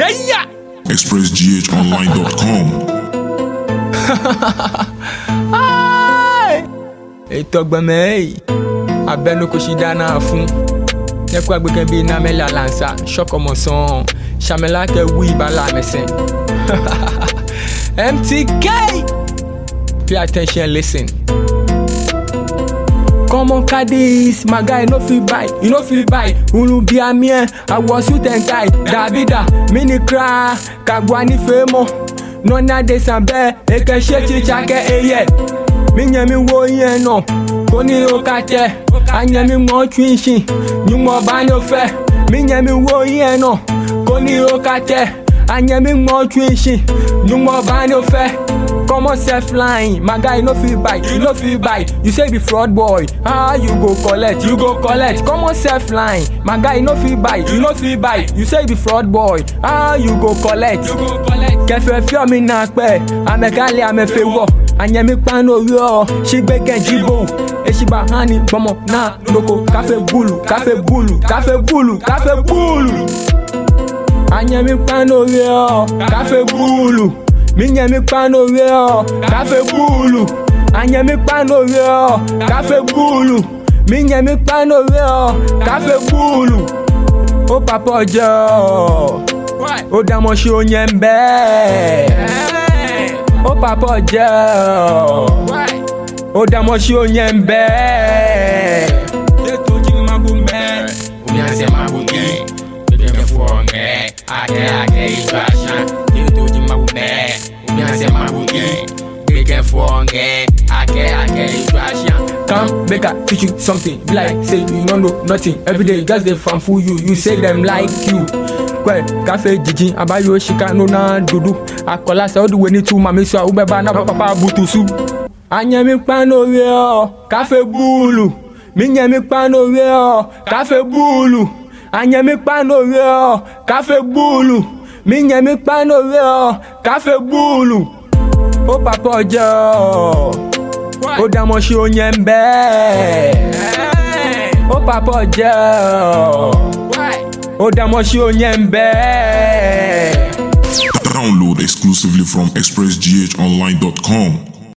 Yeah, yeah. expressghonline.com. Ai! Eto gbeme ei. Abenu kushida na fun. Nekwa gbeke bi na mela lansa. Shoko mo son. Shamela ke wi bala mesen. MTK. Pay attention, listen. Come on, Cadiz, my guy, no feel buy, you no feel buy. Ulu be a mien, I was you ten guy. Davida, mini cry, Kagwani femo. Nona de sambe, eke sheti chake eye. Minya mi wo yen no, koni o kate. Anya mi mo twinshin, nyumo bani ofe. Minya mi wo yen no, koni o kate. Anya mi mo twinshin, nyumo bani ofe. Come on, self line, my guy, you no fit buy, you no fit buy. You say be fraud boy, ah, you go collect, you go collect. Come on, self line, my guy, you no fit buy, you no fit buy. You say be fraud boy, ah, you go collect, you go collect. Kẹfẹ fi ọmi náà pẹ́, amẹ́kálẹ̀ amẹ́fẹ́ wọ̀, àyẹ̀mí panu orí ọ̀, ṣígbẹ́ kẹ́jì bò. Èṣìbà hánì gbọmọ náà lóko, káfẹ́ búlù, káfẹ́ búlù, káfẹ́ búlù, káfẹ́ búlù. Àyẹ̀mí panu orí ọ̀, káfẹ́ búlù. Minye mi kpano wie o, kafe bulu. Anye mi kpano wie o, kafe bulu. Minye mi kpano wie o, kafe bulu. O papa ọjọ́, ó dàmọ́ ṣe oyin ń bẹ́. O papa ọjọ́, ó dàmọ́ ṣe oyin ń bẹ́. Ètò jí mi máa bú mẹ́. Umianse mabugi, bebe fuonge, ake ake ijwasha, kituji mabume. Umianse mabugi, bebe fuonge, ake ake ijwasha. Come make I teach you something. Be like say you no know nothing. Every day just dey fan fool you. You say them like you. Kwẹ káfẹ́ jìjì àbáyọ ṣìkà nínú dúdú. Akọ̀lá sẹ́ ọdún wẹ̀ni tú màmí sọ àwọn bẹ́ẹ̀ náà pápá butusu. Anyẹ̀mí pánú orí ọ̀ káfẹ́ búùlù. Mínyẹ̀mí pánú orí ọ̀ káfẹ́ búùlù. Anyẹ̀mí pánú orí ọ̀ káfẹ́ búùlù. Mínyẹ̀mí pánú orí ọ̀ káfẹ́ búùlù. Ó pàpọ̀ ọjọ́ ó dámọ̀ ṣe oyin ń bẹ́. ó papọ̀ jẹ́ ó dámọ̀ ṣe oyin ń bẹ́. Download exclusively from expressghonline.com.